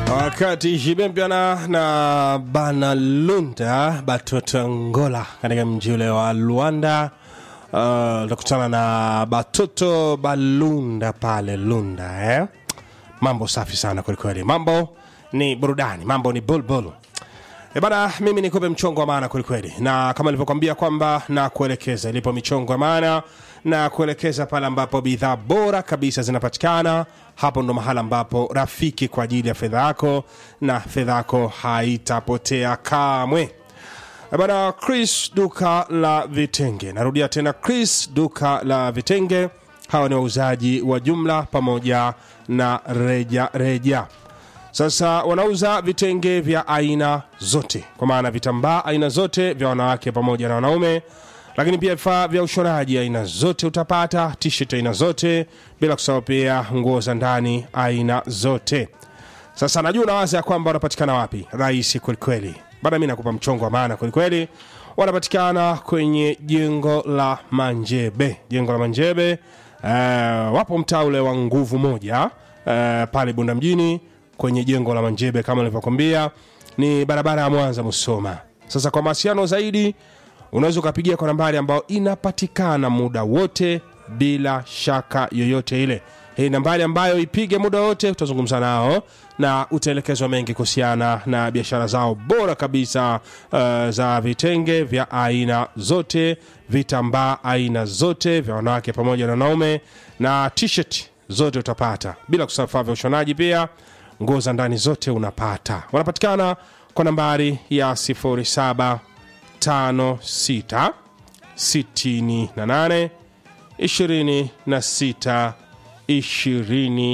wakati jibempiana na banalunda batoto ngola katika mji ule wa luanda uh, utakutana na batoto balunda pale lunda eh? mambo safi sana kwelikweli mambo ni burudani mambo ni bulbul E bana, mimi nikupe mchongo wa maana kwelikweli, na kama nilivyokwambia kwamba na kuelekeza ilipo michongo ya maana na kuelekeza pale ambapo bidhaa bora kabisa zinapatikana. Hapo ndo mahala ambapo rafiki kwa ajili ya fedha yako, na fedha yako haitapotea kamwe. E bana, Chris duka la vitenge, narudia tena, Chris duka la vitenge. Hawa ni wauzaji wa jumla pamoja na reja reja. Sasa wanauza vitenge vya aina zote, kwa maana vitambaa aina zote vya wanawake pamoja na wanaume, lakini pia vifaa vya ushonaji aina zote utapata, t-shirt aina zote, bila kusahau pia nguo za ndani aina zote. Sasa najua unawaza ya kwamba wanapatikana wapi? Rahisi kwelikweli, bana, mi nakupa mchongo wa maana kwelikweli. Wanapatikana kwenye jengo la Manjebe, jengo la Manjebe. Uh, wapo mtaa ule wa nguvu moja uh, pale Bunda mjini kwenye jengo la Manjebe kama nilivyokwambia, ni barabara ya Mwanza Musoma. Sasa kwa mawasiliano zaidi, unaweza ukapigia kwa nambari ambayo inapatikana muda wote bila shaka yoyote ile. Hii nambari ambayo ipige muda wote, utazungumza nao na utaelekezwa mengi kuhusiana na biashara zao bora kabisa uh, za vitenge vya aina zote, vitambaa aina zote vya wanawake pamoja na wanaume, na t-shirt zote utapata, bila kusahau vifaa vya ushonaji pia nguo za ndani zote unapata. Wanapatikana kwa nambari ya 0756 68 26 20